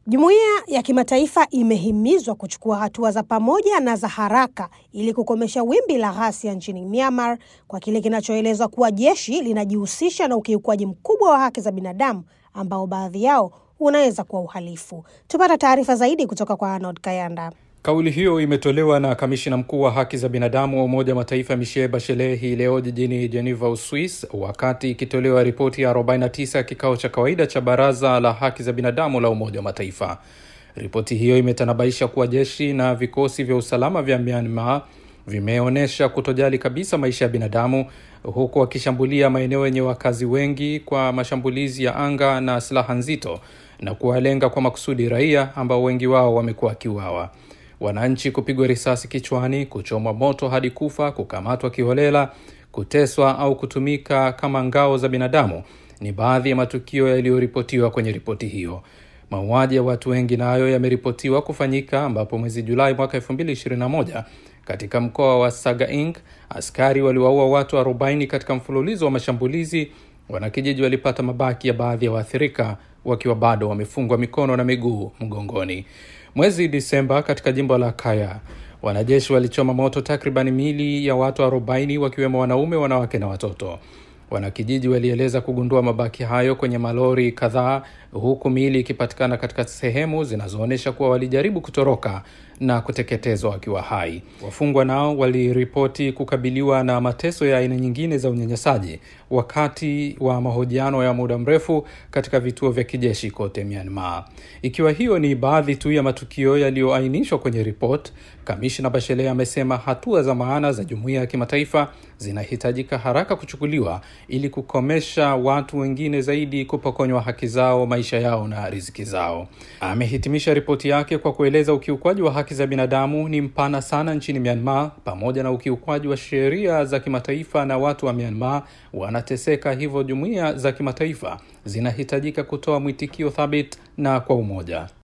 Jumuiya ya kimataifa imehimizwa kuchukua hatua za pamoja na za haraka ili kukomesha wimbi la ghasia nchini Myanmar kwa kile kinachoelezwa kuwa jeshi linajihusisha na ukiukwaji mkubwa wa haki za binadamu ambao baadhi yao unaweza kuwa uhalifu. Tupata taarifa zaidi kutoka kwa Arnold Kayanda. Kauli hiyo imetolewa na kamishina mkuu wa haki za binadamu wa Umoja wa Mataifa Michelle Bachelet hii leo jijini Geneva, Uswis, wakati ikitolewa ripoti ya 49 ya kikao cha kawaida cha Baraza la Haki za Binadamu la Umoja wa Mataifa. Ripoti hiyo imetanabaisha kuwa jeshi na vikosi vya usalama vya Myanmar vimeonyesha kutojali kabisa maisha ya binadamu, huku wakishambulia maeneo yenye wakazi wengi kwa mashambulizi ya anga na silaha nzito na kuwalenga kwa makusudi raia ambao wengi wao wamekuwa wakiuawa wananchi kupigwa risasi kichwani, kuchomwa moto hadi kufa, kukamatwa kiholela, kuteswa au kutumika kama ngao za binadamu ni baadhi ya matukio yaliyoripotiwa kwenye ripoti hiyo. Mauaji ya watu wengi nayo yameripotiwa kufanyika, ambapo mwezi Julai mwaka 2021 katika mkoa wa Sagaing askari waliwaua watu 40 katika mfululizo wa mashambulizi. Wanakijiji walipata mabaki ya baadhi ya waathirika wakiwa bado wamefungwa mikono na miguu mgongoni. Mwezi Disemba katika jimbo la Kaya, wanajeshi walichoma moto takriban miili ya watu 40 wakiwemo wanaume, wanawake na watoto. Wanakijiji walieleza kugundua mabaki hayo kwenye malori kadhaa, huku miili ikipatikana katika sehemu zinazoonyesha kuwa walijaribu kutoroka na kuteketezwa wakiwa hai. Wafungwa nao waliripoti kukabiliwa na mateso ya aina nyingine za unyanyasaji wakati wa mahojiano ya muda mrefu katika vituo vya kijeshi kote Myanmar. Ikiwa hiyo ni baadhi tu ya matukio yaliyoainishwa kwenye ripoti, kamishna Bachelet amesema hatua za maana za jumuiya ya kimataifa zinahitajika haraka kuchukuliwa ili kukomesha watu wengine zaidi kupokonywa haki zao, maisha yao na riziki zao. Amehitimisha ripoti yake kwa kueleza ukiukwaji wa haki za binadamu ni mpana sana nchini Myanmar, pamoja na ukiukwaji wa sheria za kimataifa na watu wa Myanmar wanateseka. Hivyo jumuiya za kimataifa zinahitajika kutoa mwitikio thabiti na kwa umoja.